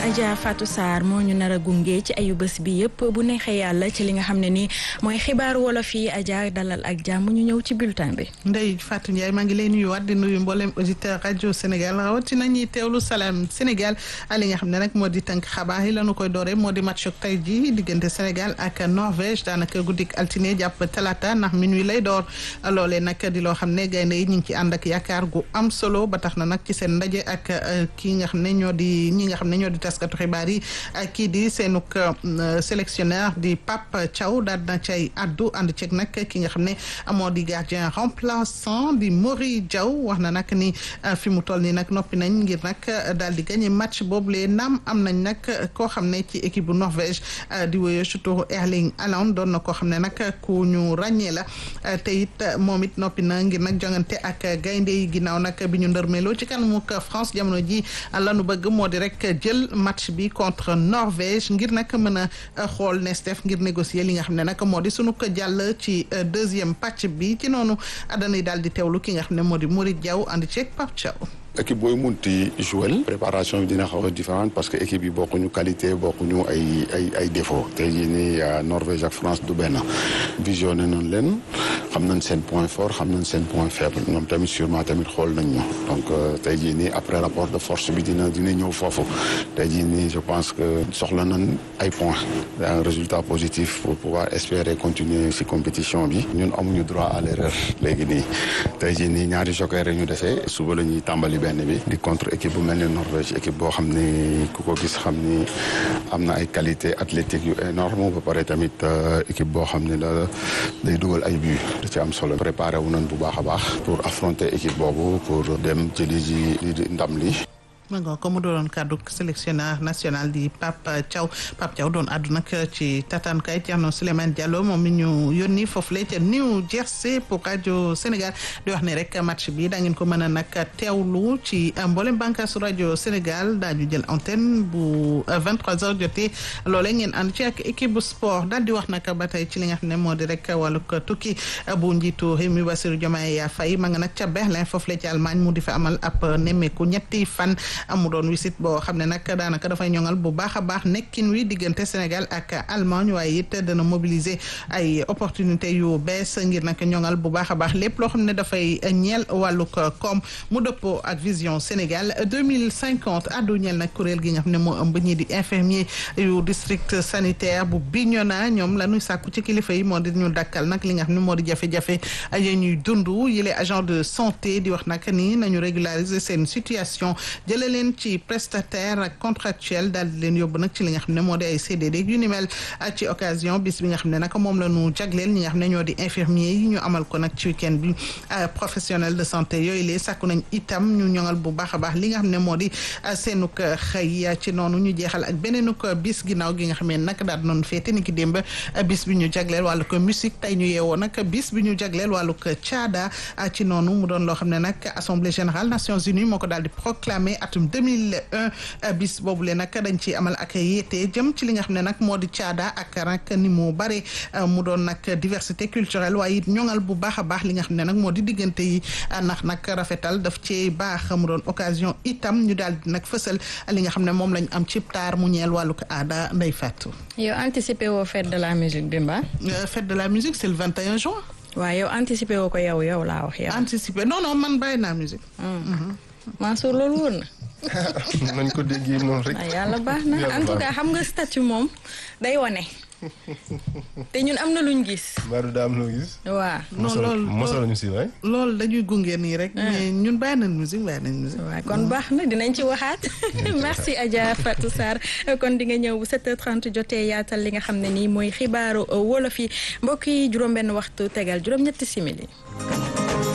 Adja Fatou Sarr moo ñu nar a gunge ci ayu bés bi yëpp bu neexee yàlla ci li nga xam ne nii mooy xibaaru wolof yi Adja dalal ak jàmm ñu ñëw ci bulletin bi. Ndeye Fatou Ndiaye maa ngi lay nuyuwaat di nuyu mboolem auditeur rajo Sénégal rawatina ñuy teewlu salaam Sénégal li nga xam ne nag moo di tënk xabaar yi lañu koy doore moo di match tey ji diggante Sénégal ak Norvège daanaka guddik altine jàpp talaata ndax minuit lay door loolee nag di loo xam ne gaynde yi ñu ngi ci ànd ak yaakaar gu am solo ba tax na nag ci seen ndaje ak kii nga xam ne ñoo di ñi nga xam ne ñoo di taskatu xibaar yi kii di seenuk sélectionneur di Pape Thiaw daal na cay addu ànd ceeg nag ki nga xam ne moo di gardien remplaçant di Mori Diaw wax na nag ni fi mu toll nii nag noppi nañ ngir nag daal di gagné match boobule naam am nañ nag koo xam ne ci équipe bu Norvège di wéyoo surtout Erling Haaland doon na koo xam ne nag ku ñu ràññee la te it moom it noppi na ngir nag jongante ak gaynde yi ginnaaw nag bi ñu ndërmeeloo ci kanamuk France jamono ji lanu bëgg moo di rek jël match bi contre Norvège ngir nag mën a xool nees def ngir négocier li nga xam ne nag moo di sunu ko jàll ci deuxième pàcc bi ci noonu dañuy daal di teewlu ki nga xam ne moo di Mouride Diaw ànd ceeg Pape Thiaw équipe booy munti jouer préparation bi dina xaw a différente parce que équipe yi bokkuñu qualité bokkuñu ay ay ay défaut tey jii nii Norvège ak France du benn visionné nañ leen xam nañ seen point fort xam nañ seen point faible ñoom tamit sûrement tamit xool nañ ñu donc tey jii nii après rapport de force bi dina dina ñëw foofu tey jii nii je pense que soxla nañ ay points un résultat positif pour pouvoir espérer continuer ci compétition bi ñun amuñu droit à l'erreur léegi nii tey jii nii ñaari joker ñu defee suba la ñuy tàmbali benn bi di contre équipe bu mel ni Norvège équipe boo xam ni ku ko gis xam ni am na ay qualité athlétique yu énorme ba pare tamit équipe boo xam ne la day dugal ay but da ci am solo préparé wu nañ bu baax a baax pour affronter équipe boobu pour dem jëli ji li ndam li ma nga ko mu doon kàddu sélectionneur national di Pape Thiaw Pape Thiaw doon àddu nag ci tataankaay Thierno Souleymane Diallo moom mi ñu yónni foofu la ca New Jersey pour rajo Sénégal di wax ne rek match bi da ngeen ko mën a nag teewlu ci mboolem bànqaasu rajo Sénégal daañu jël antenne bu 23h jotee loolee ngeen ànd ci ak équipe bu sport daal di wax nag ba tey ci li nga xam ne moo di rek wàllug tukki bu njiitu réew mi Bassirou Diomaye Faye ma nga nag ca Berlin foofu la ci Allemagne mu di fa amal ab nemmeeku ñetti fan. amu doon wisit boo xam ne nag daanaka dafay ñoŋal bu baax a baax nekkin wi diggante Sénégal ak Allemagne waaye it dana mobiliser ay opportunité yu bees ngir nag ñoŋal bu baax a baax lépp loo xam ne dafay ñeel wàllug koom mu dëppoo ak vision Sénégal 2050 addu ñeel nag kuréel gi nga xam ne moo ëmb ñii di infirmier yu district sanitaire bu Bignona ñoom la ñuy sàkku ci kilifa yi moo di ñu dakkal nag li nga xam ne moo di jafe-jafe ya ñuy dund yile agent de santé di wax nag ni nañu régulariser seen situation jëlee leen ci prestataire ak contractuel daal di leen yóbbu nag ci li nga xam ne moo di ay CDD yu ni mel ci occasion bis bi nga xam ne nag moom la ñu jagleel ñi nga xam ne ñoo di infirmier yi ñu amal ko nag ci week-end bi professionnel de santé yooyu lee sàkku nañ itam ñu ñoŋal bu baax a baax li nga xam ne moo di seenuk xëy ci noonu ñu jeexal ak beneenuk bis ginnaaw gi nga xam ne nag daal di noonu féete ni ki démb bis bi ñu jagleel wàllu ko musique tey ñu yeewoo nag bis bi ñu jagleel wàllu ko caada ci noonu mu doon loo xam ne nag assemblée générale Nations Unies moo ko daal di proclamer atum 2001 bis boobu le nag dañ ci amal ak yéete jëm ci li nga xam ne nag moo di caada ak rak ni mu bare mu doon nag diversité culturelle waaye it ñoŋal bu baax a baax li nga xam ne nag moo di diggante yi ndax nag rafetal daf ci baax mu doon occasion itam ñu daal di nag fësal li nga xam ne moom lañ am ci taar mu ñeel wàllu ko aada nday fàttu yow anticipé woo fête de la musique bi mbaa fête de la musique c'est le 21 juin waaw yow anticipé woo ko yow yow laa wax yow anticipé non non man bàyyi naa musique Mansour loolu wóor na nañ ko déggee noonu rek. yàlla baax na en tout cas xam nga statut moom day wane. te ñun am na luñ gis. Mbadou daa am loo gis. waaw. non loolu mosal nañu si waay. loolu dañuy gunge nii rek. mais ñun bàyyi nañ musique bàyyi nañ musique. waaw kon baax na dinañ ci waxaat merci Adja Fatou Sarr kon di nga ñëw bu 7h30 jotee yaatal li nga xam ne nii mooy xibaaru wolof yi mbokk yi juróom-benn waxtu tegal juróom-ñetti simili.